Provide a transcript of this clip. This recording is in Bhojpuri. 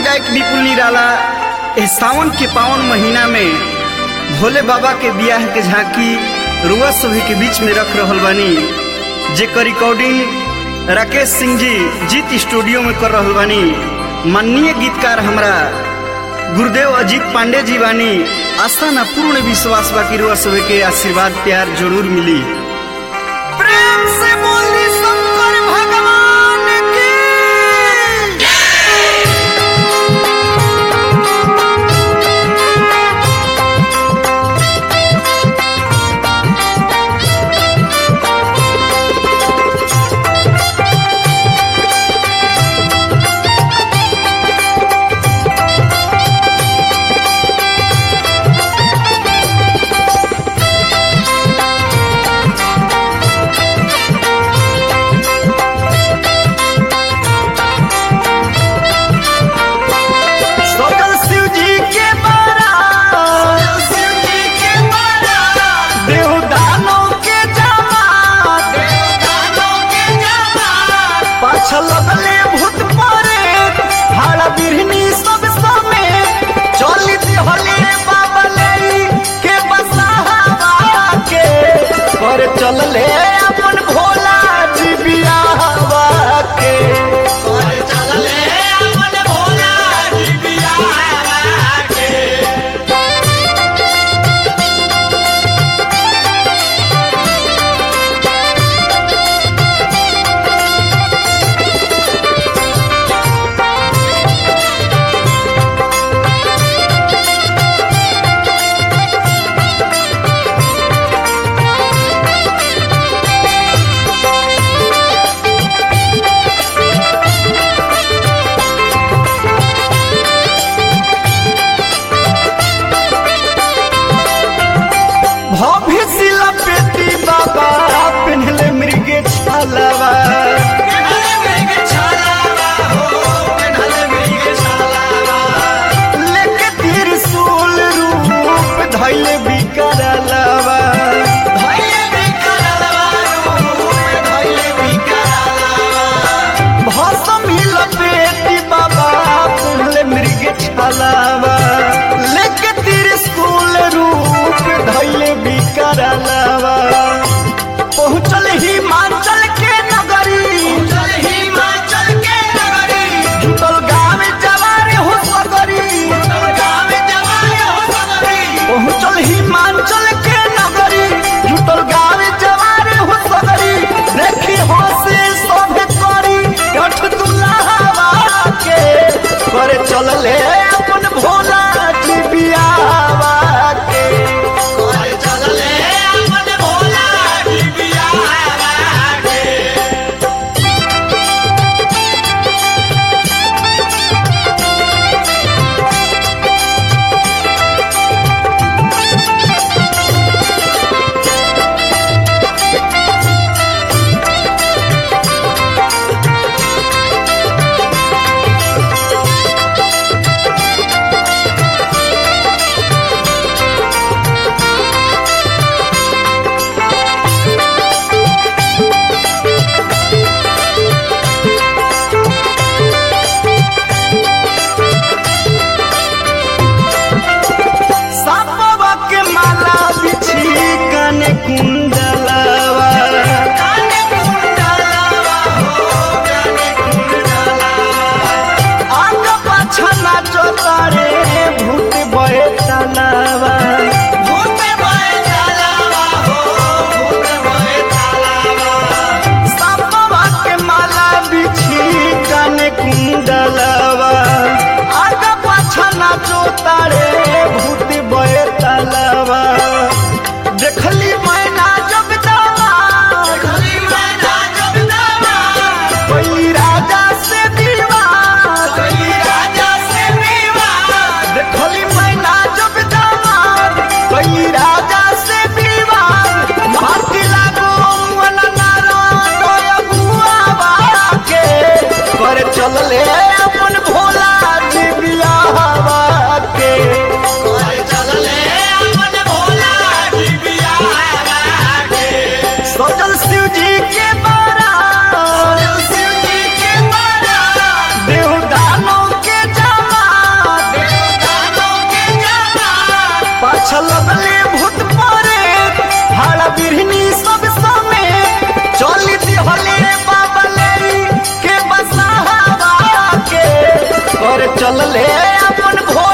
गायक विपुल निराला एह सावन के पावन महीना में भोले बाबा के बियाह के झांकी रुआ सभी के बीच में रख रहल बानी जेकर रिकॉर्डिंग राकेश सिंह जी जीत स्टूडियो में कर रहल बानी माननीय गीतकार हमरा गुरुदेव अजीत पांडे जी बानी आस्था ना पूर्ण विश्वास बा कि रुआ सभी के आशीर्वाद प्यार जरूर मिली प्रेम से बोली शंकर भगवान की सकल शिव जी के बारा शिव जी के बारा देव दानों के जमात दानों के जमात पाछल लगले भूत परे भाड़ा बिरहनी सब समेत चली दिहले बाबले के बसावा के पर चलले अपन भोला जी बियाहवा के पर चलले अपन भोला जी बियाहवा के भोले अपन भोला